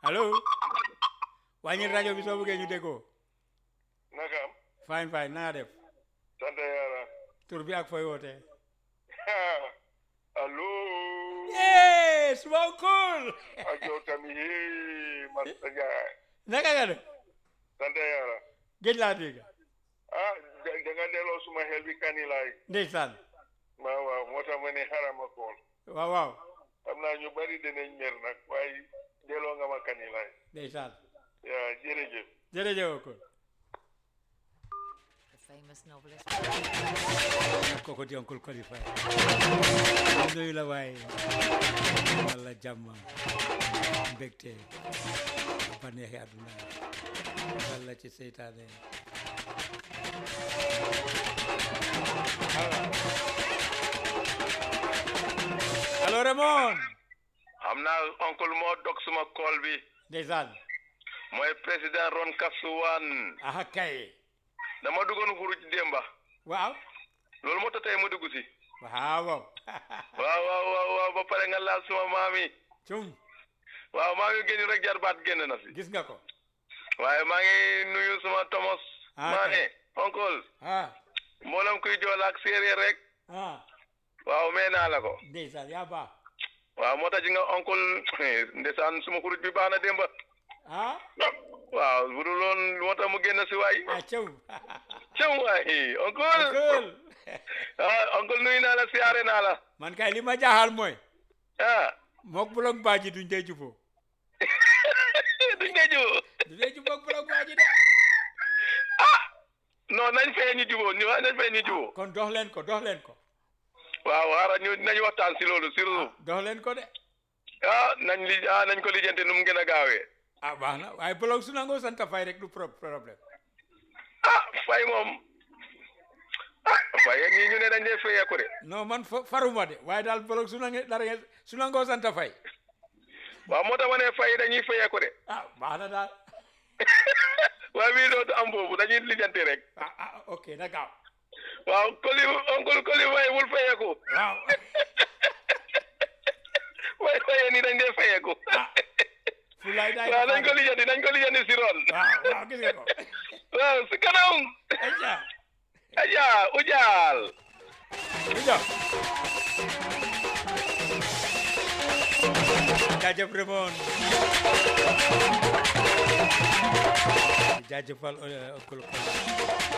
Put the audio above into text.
allo wàññil rajo bi soo bëggee ñu déggoo naka am fine fine na nga def sant yàlla tur bi ak fooy wootee allo yee suma cool ak yow tamit hee Masta Njaay naka nga def sant yàlla géej laa dégg ah da da nga delloo suma xel bi kanilaay ndeysaan waaw waaw moo tax ma ne xaaral ma kool waaw waaw xam naa ñu bari dinañ mer nag waaye delloo nga ma kanilaay ndeysaan yaa jërëjëf jërëjëf cool The famous novelist. kooku di oncle qualifié nuyu la waaye walla jàmm mbégte baneexi àdduna walla ci seytaane allo Raymond xam naa oncle moo dog suma kool bi ndeysaan mooy président Ron Kasuwan aha kay dama duggoon xuruj démba waaw loolu moo tax tey ma dugg si waaw waaw waaw waaw waaw ba pare nga laal suma maami cum waaw maa ngi génn rek jarbaat génn na si gis nga ko waaye maa ngi nuyu suma Thomas Ah, Maane oncle ah mboolem kuy jool ak séeréer rek ah waaw mee naa la ko ndeysaan yaa baax waaw moo tax ji nga oncle ndeysaan suma xuruj bi baax na démba ah waaw bu dul loon moo tax mu génn si waay ah cum cëm waay oncle cool ah oncle nuyu naa la siyaare naa la man kay li ma jaaxal mooy ah mook bulok baaji duñ dee juboo duñ nga juboo du dee juboo ak bulok baaji de ah non nañ fee ñu juboo ñu nañ fee ñu juboo kon dox leen ko dox leen ko waaw xaaral ñu nañ waxtaan si loolu surtout dox leen ko de ah nañ li ah nañ ko lijjanti nu mu gën a gaawee ah baax na waaye bulok su nangoo sant fay rek du pro problème ah fay moom ah fay ak ñi ñu ne dañ dee fayeeku de non man fa- faruma de waaye daal bulok su nange dara ngeen- su nangoo sant fay waaw moo tax ma ne fay dañuy fayeeku de ah baax na daal waaye bii dootu am boobu dañuy lijjanti rek ah ah ok na gaaw waaw koli oncle koli fay wul fayeeku waaw waaye fayee ni dañ dee fayeeku ah fu lay daay waaw nañ ko lijjanti nañ ko lijjanti si ron waaw waaw gis nga ko waaw si kanam aja aja ujaal Uja. jaajëf Raymond jaajëfal oncle